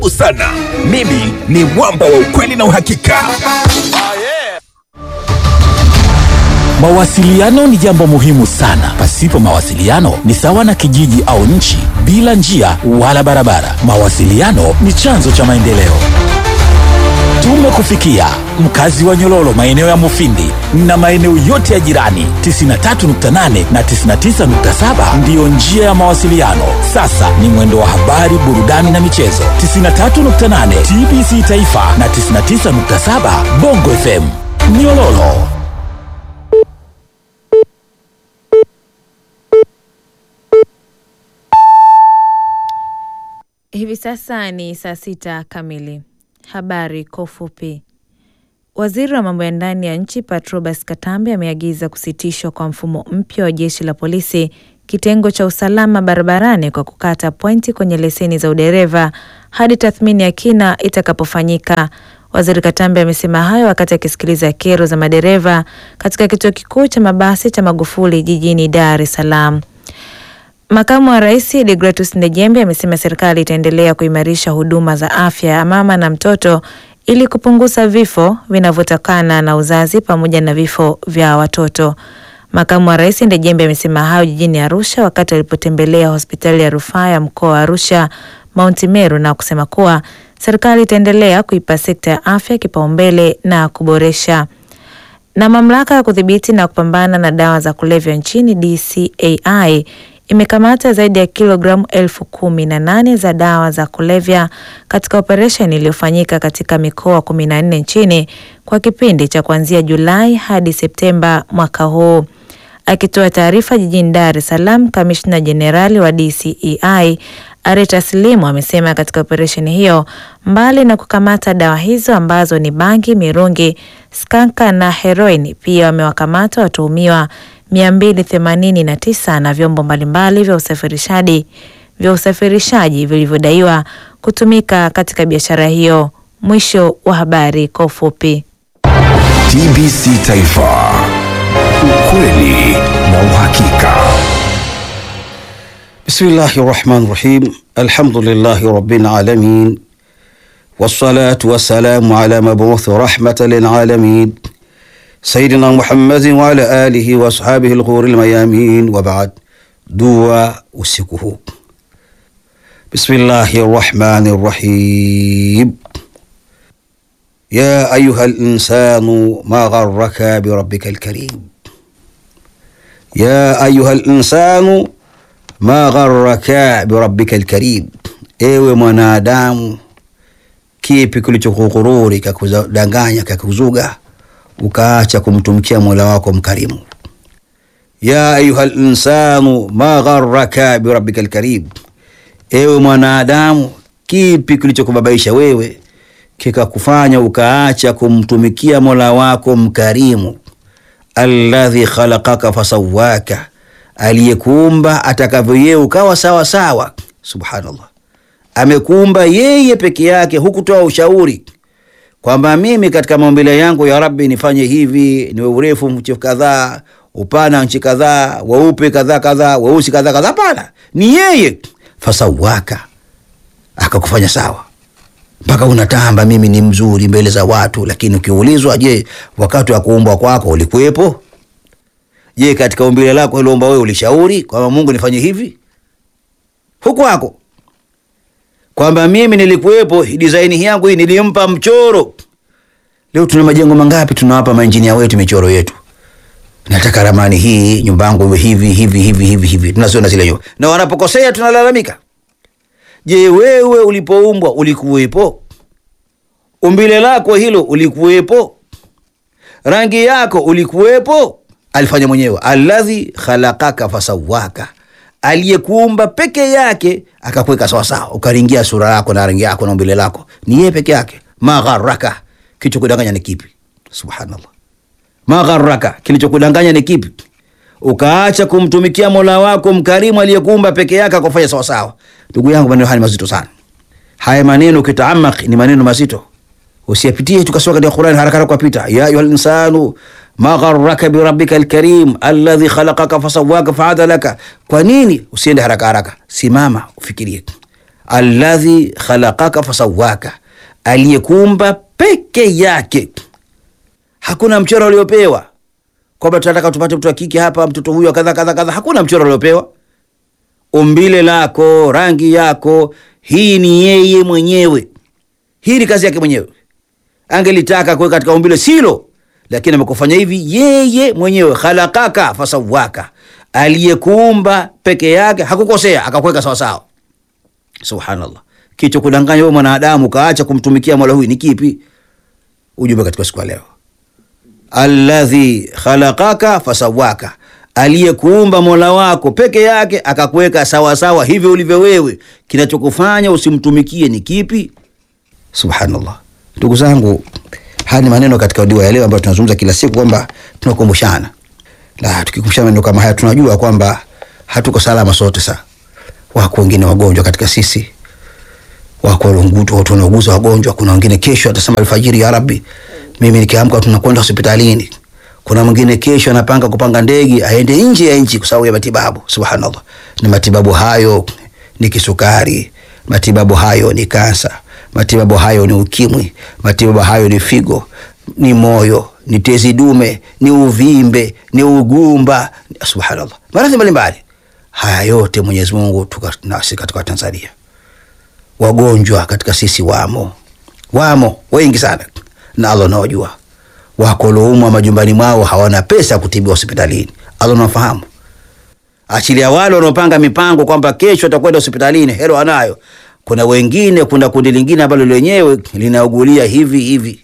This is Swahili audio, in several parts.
sana. Mimi ni mwamba wa ukweli na uhakika. Mawasiliano ni jambo muhimu sana. Pasipo mawasiliano ni sawa na kijiji au nchi bila njia wala barabara. Mawasiliano ni chanzo cha maendeleo. Tumekufikia mkazi wa Nyololo, maeneo ya Mufindi na maeneo yote ya jirani. 93.8 na 99.7 ndiyo njia ya mawasiliano. Sasa ni mwendo wa habari, burudani na michezo. 93.8 TBC Taifa na 99.7 Bongo FM Nyololo. Hivi sasa ni saa sita kamili. Habari kwa ufupi. Waziri wa mambo ya ndani ya nchi Patrobas Katambe ameagiza kusitishwa kwa mfumo mpya wa jeshi la polisi kitengo cha usalama barabarani kwa kukata pointi kwenye leseni za udereva hadi tathmini ya kina itakapofanyika. Waziri Katambe amesema hayo wakati akisikiliza kero za madereva katika kituo kikuu cha mabasi cha Magufuli jijini Dar es Salaam. Makamu wa Rais Degratus Ndejembe amesema serikali itaendelea kuimarisha huduma za afya ya mama na mtoto ili kupunguza vifo vinavyotokana na uzazi pamoja na vifo vya watoto. Makamu wa Rais Ndejembe amesema hayo jijini Arusha wakati alipotembelea hospitali ya rufaa ya mkoa wa Arusha Mount Meru na kusema kuwa serikali itaendelea kuipa sekta ya afya kipaumbele na kuboresha na mamlaka ya kudhibiti na kupambana na dawa za kulevya nchini DCAI imekamata zaidi ya kilogramu elfu kumi na nane za dawa za kulevya katika operesheni iliyofanyika katika mikoa kumi na nne nchini kwa kipindi cha kuanzia Julai hadi Septemba mwaka huu. Akitoa taarifa jijini Dar es Salaam, kamishna jenerali wa DCEI Areta Slimu amesema katika operesheni hiyo, mbali na kukamata dawa hizo ambazo ni bangi, mirungi, skanka na heroini, pia wamewakamata watuhumiwa 289 na vyombo mbalimbali vya usafirishaji vya usafirishaji vilivyodaiwa kutumika katika biashara hiyo. Mwisho wa habari kwa ufupi. TBC Taifa, ukweli na uhakika. Bismillahi rahmani rahim. Alhamdulillahi rabbil alamin wassalatu wassalamu ala mabuthi rahmatan lil alamin sayidina Muhammadin wa ala alihi wa ashabihi alghuril mayamin wa ba'd. Dua usiku huu. Bismillahi rahmani rahim. Ya ayuha linsanu ma gharraka birabbika alkarim. Ya ayuha linsanu ma gharraka birabbika alkarim, ewe mwanadamu, kipi kilichokughururi kakudanganya kakuzuga ukaacha kumtumikia mola wako mkarimu. Ya ayuha linsanu ma gharraka birabbika alkarim, ewe mwanadamu, kipi kilichokubabaisha wewe kikakufanya ukaacha kumtumikia mola wako mkarimu. Alladhi khalaqaka fasawaka aliyekuumba atakavyo yeye ukawa sawa sawa. Subhanallah, amekuumba yeye peke yake, hukutoa ushauri kwamba mimi katika maumbile yangu ya Rabbi nifanye hivi, niwe urefu nchi kadhaa, upana nchi kadhaa, weupe kadhaa kadhaa, weusi kadhaa kadhaa. Hapana, ni yeye fasawaka, akakufanya sawa mpaka unatamba mimi ni mzuri mbele za watu, lakini ukiulizwa, je, wakati wa kuumbwa kwako ulikuwepo? Je, katika umbile lako uliomba wewe ulishauri kwamba Mungu nifanye hivi? Huku wako kwamba mimi nilikuwepo, design yangu hii nilimpa mchoro. Leo tuna majengo mangapi tunawapa mainjinia wetu michoro yetu, nataka ramani hii, nyumba yangu iwe hivi hivi hivi hivi hivi, tunaziona zile nyumba, na wanapokosea tunalalamika. Je, wewe ulipoumbwa ulikuwepo? Umbile lako hilo ulikuwepo? Rangi yako ulikuwepo? Alifanya mwenyewe, alladhi khalaqaka fasawaka, aliyekuumba peke yake akakuweka sawasawa, ukaringia sura yako na rangi yako na umbile lako, ni yeye peke yake. Magharaka, kilichokudanganya ni kipi? Subhanallah, magharaka, kilichokudanganya ni kipi? Ukaacha kumtumikia mola wako mkarimu aliyekuumba peke yake akufanya sawasawa. Ndugu yangu, maneno haya ni mazito sana. Haya maneno ukitaamak ni maneno mazito, usiyapitie tukasoma katika Qur'an haraka haraka kupita. Ya ayuha linsanu ma gharraka birabbika alkarim alladhi khalaqaka fasawaka faadalaka. Kwa nini usiende haraka haraka? Simama ufikirie. alladhi khalaqaka fasawaka, aliyekuumba peke yake. Hakuna mchoro uliopewa kwamba tunataka tupate mtoto wa kike hapa, mtoto huyu kadha kadha kadha. Hakuna mchoro uliopewa. Umbile lako, rangi yako, hii ni yeye mwenyewe, hii ni kazi yake mwenyewe. Angelitaka kuweka katika umbile silo, lakini amekufanya hivi yeye mwenyewe. Khalaqaka fasawaka, aliyekuumba peke yake, hakukosea, akakuweka sawa sawa. Subhanallah, kicho kudanganya wewe mwanadamu kaacha kumtumikia mola huyu ni kipi? Ujumbe katika siku ya leo, alladhi khalaqaka fasawaka, aliyekuumba mola wako peke yake akakuweka sawa sawa hivyo ulivyo wewe. Kinachokufanya usimtumikie ni kipi? Subhanallah, ndugu zangu, haya ni maneno katika dua ya leo ambayo tunazungumza kila siku kwamba tunakumbushana, na tukikumbushana maneno kama haya tunajua kwamba hatuko salama sote. Saa wako wengine wagonjwa katika sisi, wako walungutu, watu wanauguza wagonjwa. Kuna wengine kesho atasema alfajiri, ya Rabbi, mimi nikiamka tunakwenda hospitalini. Kuna mwingine kesho anapanga kupanga ndege aende nje ya nchi kwa sababu ya matibabu. Subhanallah, ni matibabu hayo ni kisukari, matibabu hayo ni kansa, matibabu hayo ni ukimwi, matibabu hayo ni figo, ni moyo, ni tezi dume, ni uvimbe, ni ugumba. Subhanallah, maradhi mbalimbali haya yote Mwenyezi Mungu tuka nasi katika Tanzania, wagonjwa katika sisi wamo, wamo wengi sana, na Allah anawajua. Wako walioumwa majumbani mwao hawana pesa ya kutibiwa hospitalini, Allah anafahamu. Achilia wale wanaopanga mipango kwamba kesho atakwenda hospitalini, hero anayo. Kuna wengine, kuna kundi lingine ambalo lenyewe linaugulia hivi hivi,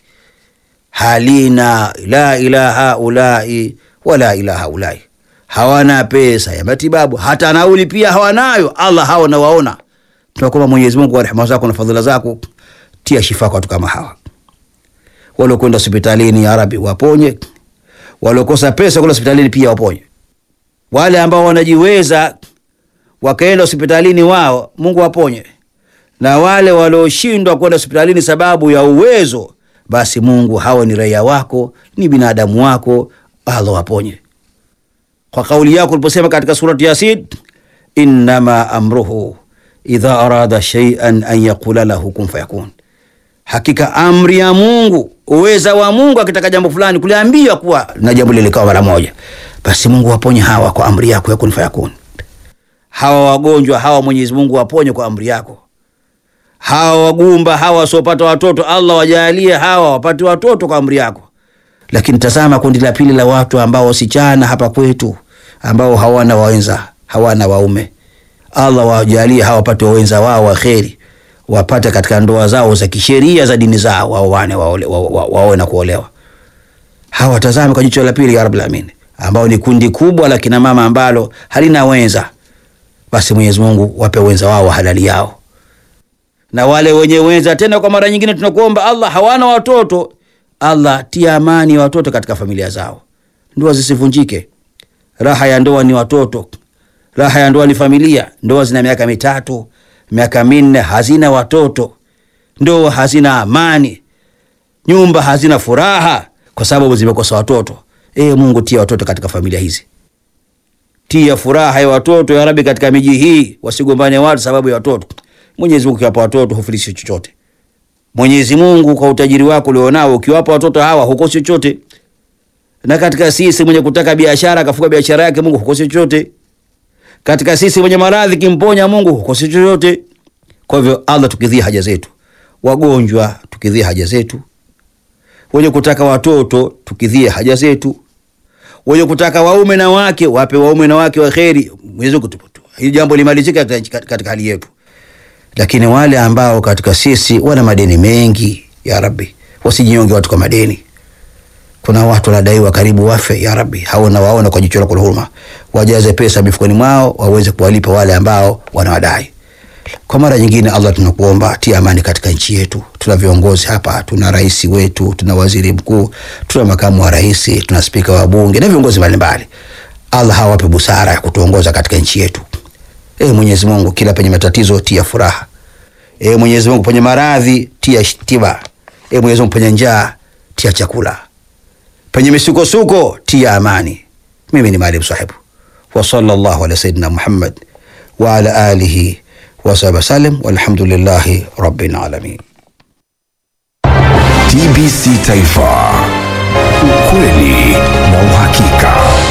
halina la ilaha ulai wala ilaha ulai, hawana pesa ya matibabu, hata nauli pia hawanayo. Allah hao nawaona. Tunakuomba Mwenyezi Mungu kwa rehema zako na fadhila zako, tia shifa kwa watu kama hawa waliokwenda hospitalini, ya Rabbi waponye. Waliokosa pesa kwenda hospitalini pia waponye. Wale ambao wanajiweza wakaenda hospitalini wao, Mungu waponye, na wale walioshindwa kwenda hospitalini sababu ya uwezo, basi Mungu, hawa ni raia wako, ni binadamu wako, Allah waponye. Kwa kauli yako uliposema katika surati Yasin, innama amruhu idha arada shay'an an yaqula lahu kun fayakun, hakika amri ya Mungu, uweza wa Mungu akitaka jambo fulani kuliambiwa kuwa na jambo lile likawa mara moja, basi Mungu waponye hawa kwa amri yako ya kun fayakun. Hawa wagonjwa hawa Mwenyezi Mungu waponye kwa amri yako. Hawa wagumba hawa wasiopata watoto, Allah wajalie hawa wapate watoto kwa amri yako. Lakini tazama kundi la pili la watu ambao wasichana hapa kwetu ambao hawana wawenza, hawana waume, Allah wajalie hawa wapate wawenza wao wa kheri, wapate katika ndoa zao za kisheria za dini zao, waoane waoe wa, wa, wa, na kuolewa. Hawa tazame kwa jicho la pili, ya Rabbul Alamin, ambao ni kundi kubwa la kina mama ambalo halina wenza, basi Mwenyezi Mungu wape wenza wao halali yao, na wale wenye wenza tena, kwa mara nyingine tunakuomba Allah, hawana watoto Allah tia amani ya watoto katika familia zao, ndoa zisivunjike. Raha ya ndoa ni watoto, raha ya ndoa ni familia. Ndoa zina miaka mitatu, miaka minne, hazina watoto, ndoa hazina amani, nyumba hazina furaha kwa sababu zimekosa watoto. E Mungu, tia watoto katika familia hizi, tia furaha ya watoto ya Rabbi katika miji hii, wasigombane watu sababu ya watoto. Mwenyezi Mungu ukiwapa watoto hufilishi chochote. Mwenyezi Mungu kwa utajiri wako ulionao ukiwapa watoto hawa hukosi chochote. Na katika sisi mwenye kutaka biashara akafuka biashara yake Mungu hukosi chochote. Katika sisi mwenye maradhi kimponya Mungu hukosi chochote. Kwa hivyo Allah, tukidhia haja zetu, wagonjwa tukidhia haja zetu, wenye kutaka watoto tukidhia haja zetu, wenye kutaka waume na wake wape waume na wake wa kheri. Mwenyezi Mungu, hili jambo limalizike katika hali yetu lakini wale ambao katika sisi wana madeni mengi, ya Rabbi, wasijinyonge watu kwa madeni. Kuna watu wanadaiwa karibu wafe, ya Rabbi, hao na waona kwa jicho lako la huruma, wajaze pesa mifukoni mwao waweze kuwalipa wale ambao wanawadai. Kwa mara nyingine, Allah, tunakuomba tia amani katika nchi yetu. Tuna viongozi hapa, tuna rais wetu, tuna waziri mkuu, tuna makamu wa rais, tuna spika wa bunge na viongozi mbalimbali. Allah hawape busara ya kutuongoza katika nchi yetu. E Mwenyezi Mungu, kila penye matatizo tia furaha. E Mwenyezi Mungu, penye maradhi tia tiba. E Mwenyezi Mungu, penye njaa tia chakula, penye misukosuko tia amani. Mimi ni Maalim Sahibu wa sallallahu ala sayyidina Muhammad wa ala alihi wasahbi wasallam, walhamdulillahi rabbil alamin. TBC Taifa, ukweli na uhakika.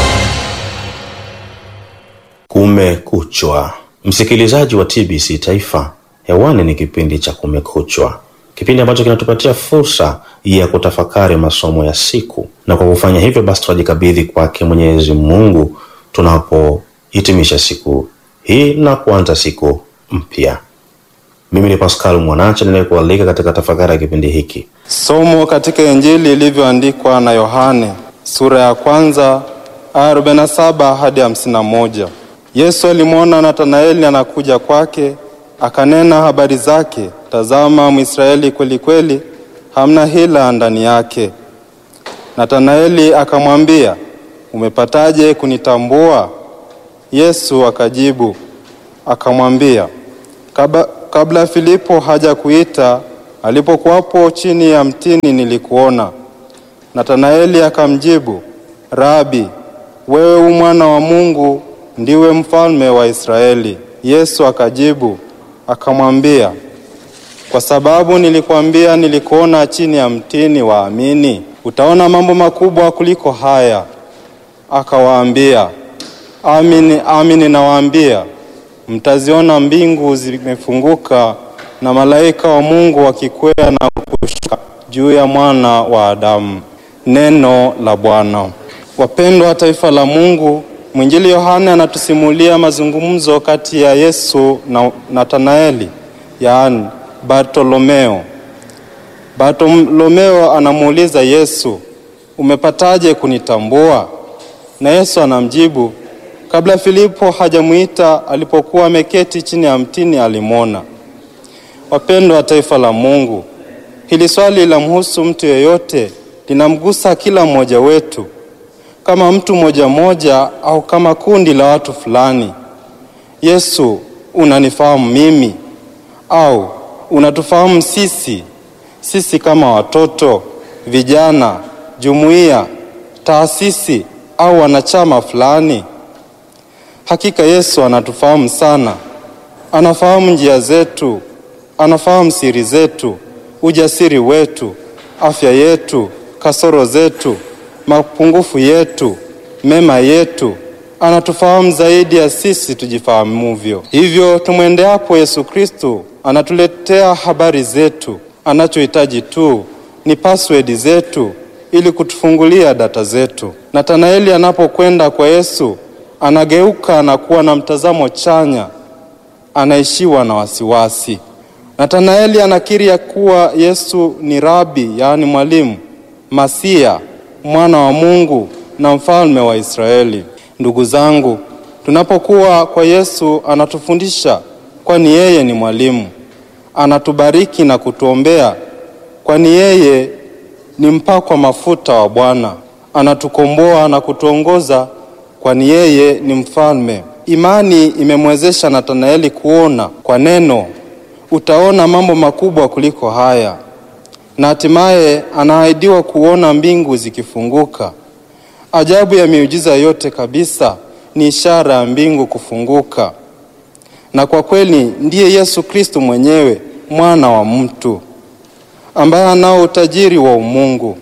Kumekuchwa, msikilizaji wa TBC Taifa, hewani ni kipindi cha Kumekuchwa, kipindi ambacho kinatupatia fursa ya kutafakari masomo ya siku, na kwa kufanya hivyo basi tunajikabidhi kwake Mwenyezi Mungu tunapohitimisha siku hii na kuanza siku mpya. Mimi ni Pascal Mwanacha ninayekualika katika tafakari ya kipindi hiki. Somo katika Injili ilivyoandikwa na Yohane sura ya kwanza aya 47 hadi 51. Yesu alimwona Nathanaeli anakuja kwake, akanena habari zake, tazama, Mwisraeli kweli kweli, hamna hila ndani yake. Nathanaeli akamwambia, umepataje kunitambua? Yesu akajibu akamwambia, kabla, kabla Filipo haja kuita, alipokuwapo chini ya mtini nilikuona. Nathanaeli akamjibu, Rabi, wewe u mwana wa Mungu, ndiwe mfalme wa Israeli. Yesu akajibu akamwambia, kwa sababu nilikwambia nilikuona chini ya mtini, waamini? Utaona mambo makubwa kuliko haya. Akawaambia, amini amini nawaambia, mtaziona mbingu zimefunguka na malaika wa Mungu wakikwea na kushuka juu ya mwana wa Adamu. Neno la Bwana. Wapendwa taifa la Mungu, mwinjili Yohane anatusimulia mazungumzo kati ya Yesu na Nathanaeli, yaani Bartolomeo. Bartolomeo anamuuliza Yesu, umepataje kunitambua? Na Yesu anamjibu, kabla Filipo hajamwita, alipokuwa ameketi chini ya mtini alimwona. Wapendwa taifa la Mungu, hili swali linamhusu mtu yeyote, linamgusa kila mmoja wetu, kama mtu mmoja mmoja au kama kundi la watu fulani. Yesu, unanifahamu mimi au unatufahamu sisi? Sisi kama watoto, vijana, jumuiya, taasisi au wanachama fulani? Hakika Yesu anatufahamu sana. Anafahamu njia zetu, anafahamu siri zetu, ujasiri wetu, afya yetu, kasoro zetu, mapungufu yetu, mema yetu. Anatufahamu zaidi ya sisi tujifahamuvyo. Hivyo tumwendeapo Yesu Kristo, anatuletea habari zetu. Anachohitaji tu ni password zetu ili kutufungulia data zetu. Nathanaeli anapokwenda kwa Yesu, anageuka na kuwa na mtazamo chanya, anaishiwa na wasiwasi. Nathanaeli anakiri ya kuwa Yesu ni rabi, yaani mwalimu, masia, mwana wa Mungu na mfalme wa Israeli. Ndugu zangu, tunapokuwa kwa Yesu anatufundisha, kwani yeye ni mwalimu. Anatubariki na kutuombea, kwani yeye ni mpakwa mafuta wa Bwana. Anatukomboa na kutuongoza, kwani yeye ni mfalme. Imani imemwezesha Nathanaeli kuona kwa neno, utaona mambo makubwa kuliko haya, na hatimaye anaahidiwa kuona mbingu zikifunguka. Ajabu ya miujiza yote kabisa ni ishara ya mbingu kufunguka, na kwa kweli ndiye Yesu Kristo mwenyewe, mwana wa mtu ambaye anao utajiri wa umungu.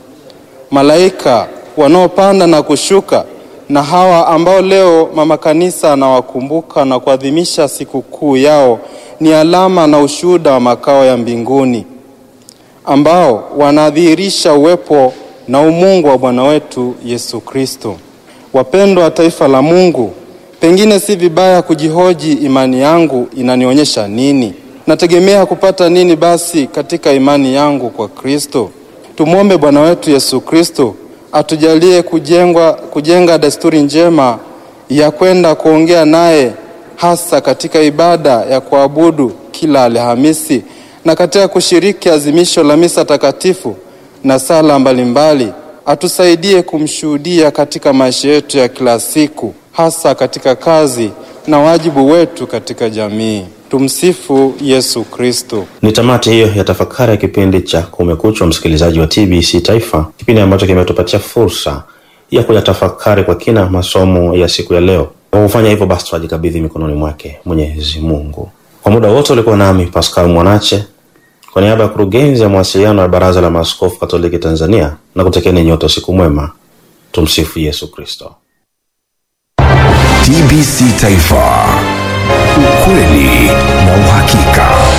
Malaika wanaopanda na kushuka na hawa ambao leo mama kanisa anawakumbuka na kuadhimisha sikukuu yao ni alama na ushuhuda wa makao ya mbinguni ambao wanadhihirisha uwepo na umungu wa Bwana wetu Yesu Kristo. Wapendwa wa taifa la Mungu, pengine si vibaya kujihoji, imani yangu inanionyesha nini? Nategemea kupata nini basi katika imani yangu kwa Kristo? Tumwombe Bwana wetu Yesu Kristo atujalie kujengwa, kujenga desturi njema ya kwenda kuongea naye hasa katika ibada ya kuabudu kila Alhamisi na katika kushiriki azimisho la misa takatifu na sala mbalimbali. Atusaidie kumshuhudia katika maisha yetu ya kila siku, hasa katika kazi na wajibu wetu katika jamii. Tumsifu Yesu Kristo. Ni tamati hiyo ya tafakari ya kipindi cha Kumekuchwa, msikilizaji wa TBC Taifa, kipindi ambacho kimetupatia fursa ya kuyatafakari kwa kina masomo ya siku ya leo. Kwa kufanya hivyo basi, twajikabidhi mikononi mwake Mwenyezi Mungu. Kwa muda wote ulikuwa nami Pascal Mwanache kwa niaba ya kurugenzi ya mawasiliano ya Baraza la Maaskofu Katoliki Tanzania na kutekeni nyote usiku mwema. Tumsifu Yesu Kristo. TBC Taifa, ukweli na uhakika.